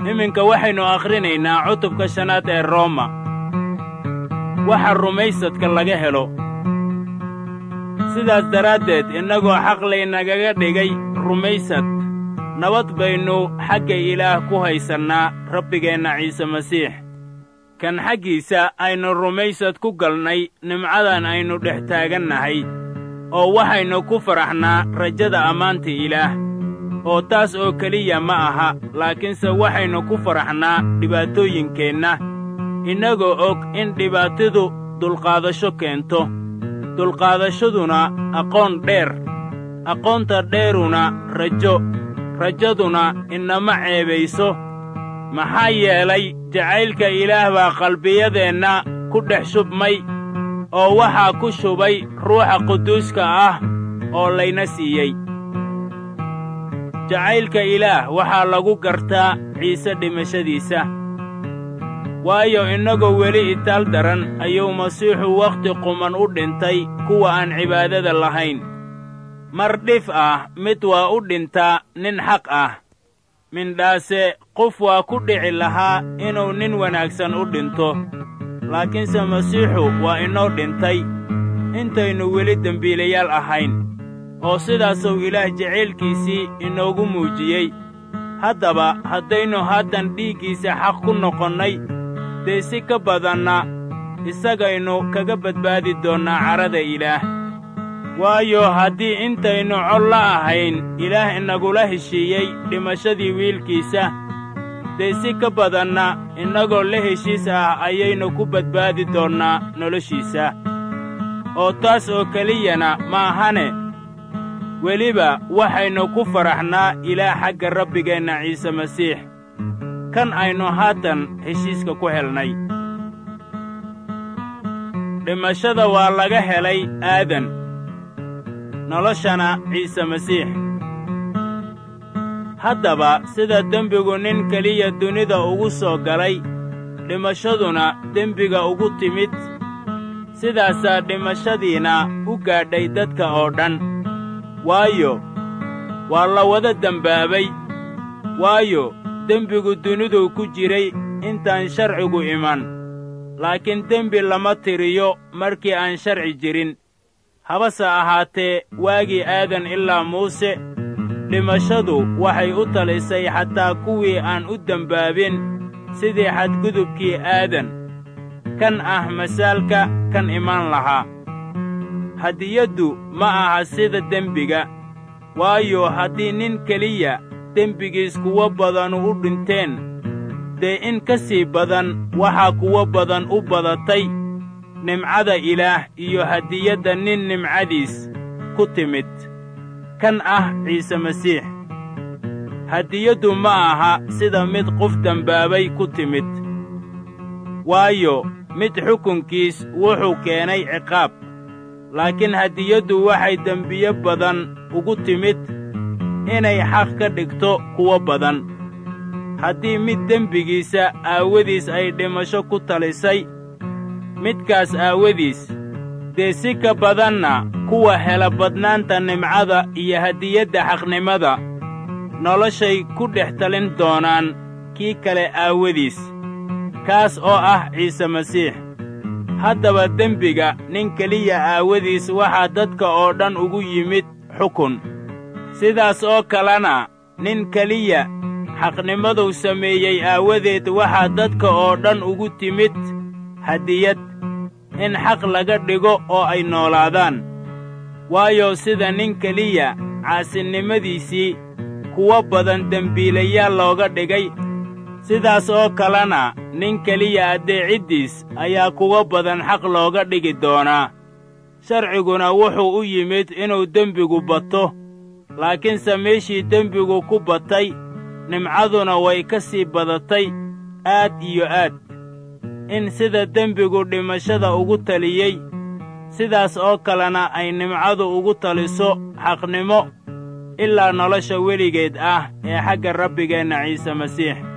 iminka waxaynu akhrinaynaa cutubka shanaad ee rooma waxa rumaysadka laga helo sidaas daraaddeed innagoo xaq laynagaga dhigay rumaysad nabad baynu xagga ilaah ku haysannaa rabbigeenna ciise masiix kan xaggiisa aynu rumaysad ku galnay nimcadan aynu dhex taagannahay oo waxaynu ku faraxnaa rajada ammaanta ilaah oo taas oo keliya ma aha laakiinse waxaynu ku faraxnaa dhibaatooyinkeenna innagoo og in dhibaatadu dulqaadasho keento dulqaadashaduna aqoon dheer aqoonta dheeruna rajo rajaduna inama ceebayso maxaa yeelay jacaylka ilaah baa qalbiyadeenna ku dhex shubmay oo waxaa ku shubay ruuxa quduuska ah oo layna siiyey jacaylka ilaah waxaa lagu gartaa ciise dhimashadiisa waayo innagoo weli itaal daran ayuu masiixu wakhti quman u dhintay kuwa aan cibaadada lahayn mar dhif ah mid waa u dhintaa nin xaq ah mindhaase qof waa ku dhici lahaa inuu nin wanaagsan u dhinto laakiinse masiixu waa inoo dhintay intaynu weli dembiilayaal ahayn oo sidaasuu ilaah jacaylkiisii inoogu muujiyey haddaba haddaynu haatan dhiiggiisa xaq ku noqonnay dee si ka badanna isagaynu kaga badbaadi doonnaa carrada ilaah waayo haddii intaynu col la ahayn ilaah inagula heshiiyey dhimashadii wiilkiisa dee si ka badanna innagoo la heshiis ah ayaynu ku badbaadi doonnaa noloshiisa oo taas oo keliyana maahane weliba waxaynu ku faraxnaa ilaah xagga rabbigeenna ciise masiix kan aynu haatan heshiiska ku helnay dhimashada waa laga helay aadan noloshana ciise masiix haddaba sida dembigu nin keliya dunida ugu soo galay dhimashaduna dembiga ugu timid sidaasaa dhimashadiina u gaadhay dadka oo dhan waayo waa la wada dembaabay waayo dembigu duniduu ku jiray intaan sharcigu iman laakiin dembi lama tiriyo markii aan sharci jirin habase ahaatee waagii aadan ilaa muuse dhimashadu waxay u talisay xataa kuwii aan u dembaabin sidii xadgudubkii aadan kan ah masaalka kan imaan lahaa hadiyaddu ma aha sida dembiga waayo haddii nin keliya dembigiis kuwo badanu u dhinteen dee in ka sii badan waxaa kuwo badan u badatay nimcada ilaah iyo hadiyadda nin nimcadiis ku timid kan ah ciise masiix hadiyaddu ma aha sida mid qof dembaabay ku timid waayo mid xukunkiis wuxuu keenay ciqaab laakiin hadiyaddu waxay dembiye badan ugu timid inay xaq ka dhigto kuwo badan haddii mid dembigiisa aawadiis ay dhimasho ku talisay midkaas aawadiis dee si ka badanna kuwa hela badnaanta nimcada iyo hadiyadda xaqnimada noloshay ku dhex talin doonaan kii kale aawadiis kaas oo ah ciise masiix haddaba dembiga nin keliya aawadiis waxaa dadka oo dhan ugu yimid xukun sidaas oo kalena nin keliya xaqnimaduu sameeyey aawadeed waxaa dadka oo dhan ugu timid hadiyad in xaq laga dhigo oo ay noolaadaan waayo sida nin keliya caasinimadiisii kuwo badan dembiilayaal looga dhigay sidaas oo kalena nin keliya addeeciddiis ayaa kuwo badan xaq looga dhigi doonaa sharciguna wuxuu u yimid inuu dembigu bato laakiinse meeshii dembigu ku batay nimcaduna way ka sii badatay aad iyo aad in sida dembigu dhimashada ugu taliyey sidaas oo kalena ay nimcadu ugu taliso xaqnimo ilaa nolosha weligeed ah ee xagga rabbigeenna ciise masiix